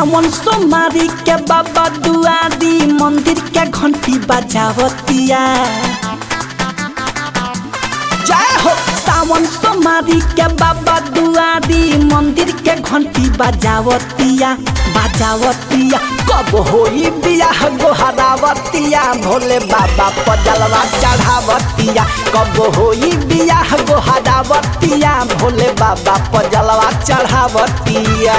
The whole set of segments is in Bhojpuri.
सावन सोमारी के बाबा दुआरी मंदिर के घंटी बजावतिया जय हो सावन सोमारी के बाबा दुआरी मंदिर के घंटी बजावतिया बजावतिया कब होई बियाह गोहरावतिया भोले बाबा पजलवा चढ़ावतिया कब होई बियाह गोहरावतिया भोले बाबा पजलवा चढ़ावतिया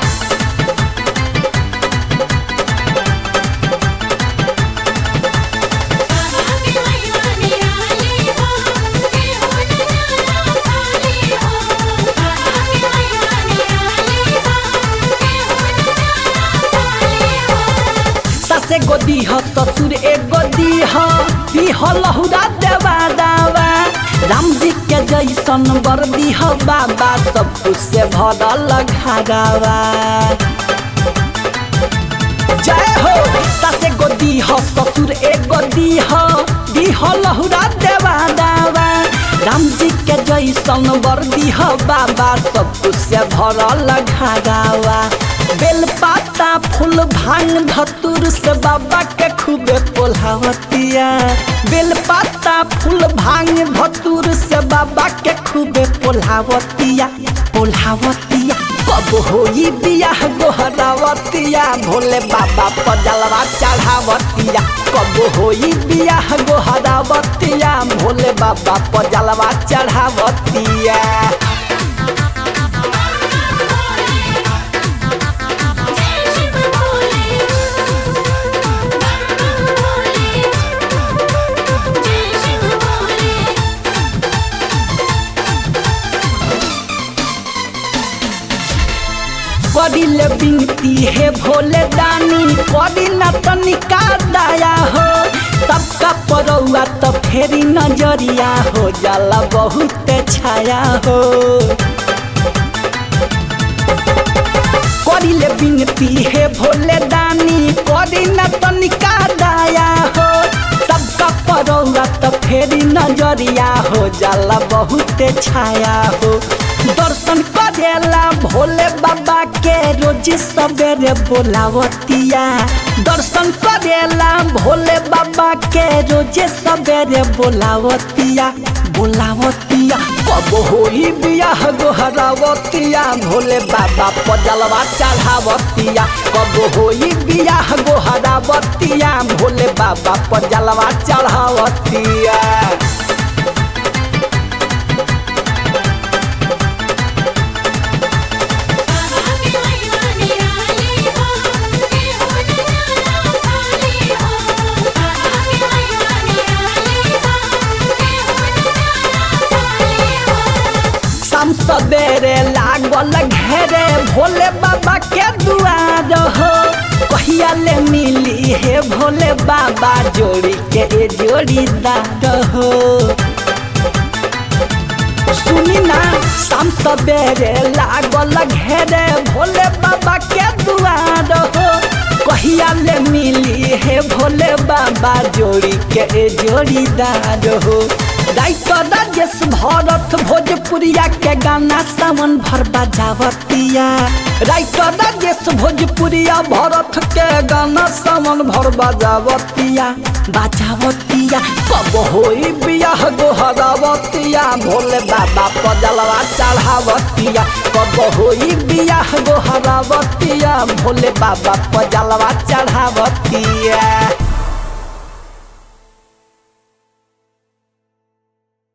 बाबा के महिमा निराली हो के हो नजारा खाली हो बाबा के महिमा निराली हो के हो नजारा खाली हो ससे गोदी ह ससुर एक गोदी ह पीह लहुरा देवा दावा राम जी के जैसन बरदी ह बाबा सब कुछ से भरल घागावा जय हो ससे गोदी ह ससुर एक गोदी ह दीह लहुरा देवा दावा राम जी के जैसन बरदी ह बाबा सब कुछ से भरल घागावा बेल पाता फूल भांग धतुर से बाबा के खूबे पोल्हावतिया बेल पाता फूल भांग धतुर से बाबा के खूबे पोल्हावतिया पोल्हावतिया कब होई बियाह गोहरावतिया भोले बाबा पजलवा चढ़ावतिया कब होई बियाह गोहरावतिया भोले बाबा पजलवा चढ़ावतिया जय शिव भोले बम भोले जय शिव भोले करिले बिनती हे भोले दानी करी न तनिका दया हो सबका परौआ तो फेरी नजरिया हो जाला बहुत छाया हो करिले बिनती हे भोले दानी करी न तनिका दया हो सबका परौआ तो फेरी नजरिया हो जाला बहुत छाया हो दर्शन करेला भोले बाबा के रोज सवेरे बोलावतिया दर्शन करेला भोले बाबा के रोज सवेरे बोलावतिया बोलावतिया कब होई बियाह गोहरावतिया भोले बाबा पजलवा चढ़ावतिया कब होई बियाह गोहरावतिया भोले बाबा पजलवा चढ़ावतिया बाबा के महिमा निराली हो के हो नजारा खाली हो बाबा के महिमा निराली हो के हो नजारा खाली हो शाम सवेरे लागल घेरे भोले बाबा के दुआर हो कहिया ले मिली हे भोले बाबा जोड़ी के ए जोड़ीदार हो सुनी ना शाम सवेरे लागल घेरे भोले बाबा के दुआर हो कहिया ले मिली हे भोले बाबा जोड़ी के ए जोड़ीदार हो राइटर राजेश भरत भोजपुरिया के गाना सावन भर बजावतिया राइटर राजेश भोजपुरिया भरत के गाना सावन भर बजावतिया बजावतिया कब होई बियाह गोहरावतिया भोले बाबा पजलवा चढ़ावतिया कब होई बियाह गोहरावतिया भोले बाबा पजलवा चढ़ावतिया